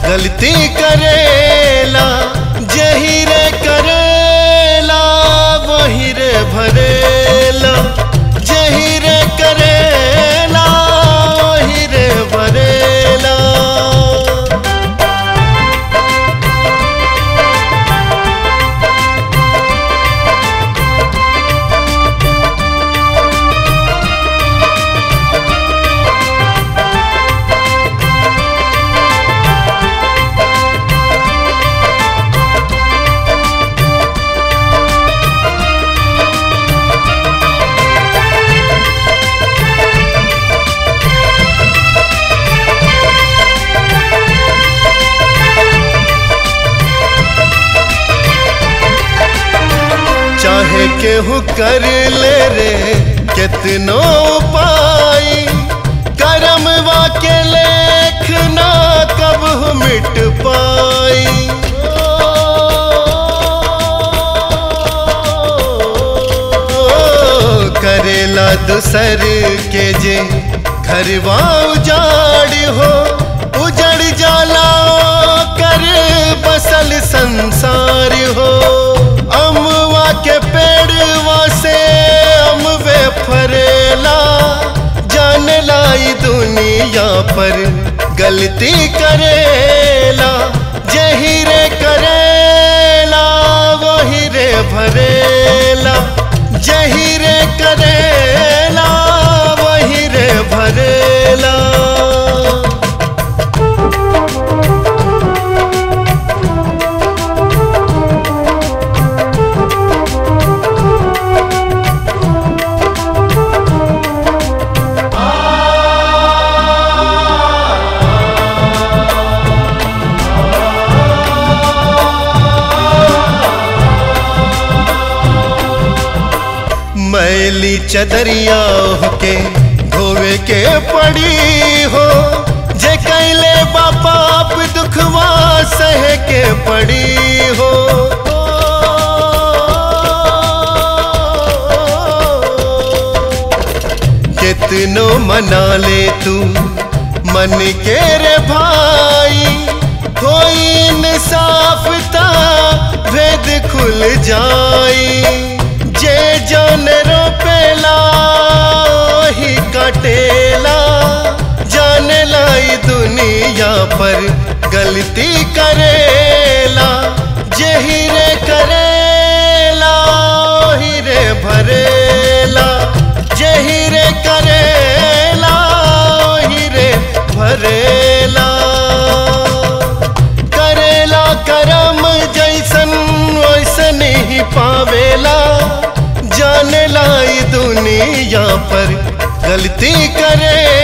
गलती करेला जही रे करेला वही रे भरेला जही रे करेला वही रे भरेला चाहे केहू कर ले रे कितनो उपाय करम के लेखना कब मिट पाई ओ, करेला दूसर के जे घरवा उजाड़ हो उजड़ जाला कर बसल संसार हो अमवा के पेड़वा से अमवे फरेला जान लाई दुनिया पर गलती करेला जही रे करेला वही रे भरेला जही रे करेला वही रे भरेला मैली चदरिया के धोवे के पड़ी हो जे कैले बापाप दुखवा सह के पड़ी हो कितनो मना ले तू मन के रे भाई कोई इंसाफता भेद खुल जाई जे जान रोपेला ही कटेला जान लाई दुनिया पर गलती करेला जही रे करेला ही रे भरेला जही रे करेला ही रे भरेला करेला करम जैसन वैसन ही पावेला जान लाई दुनिया पर गलती करे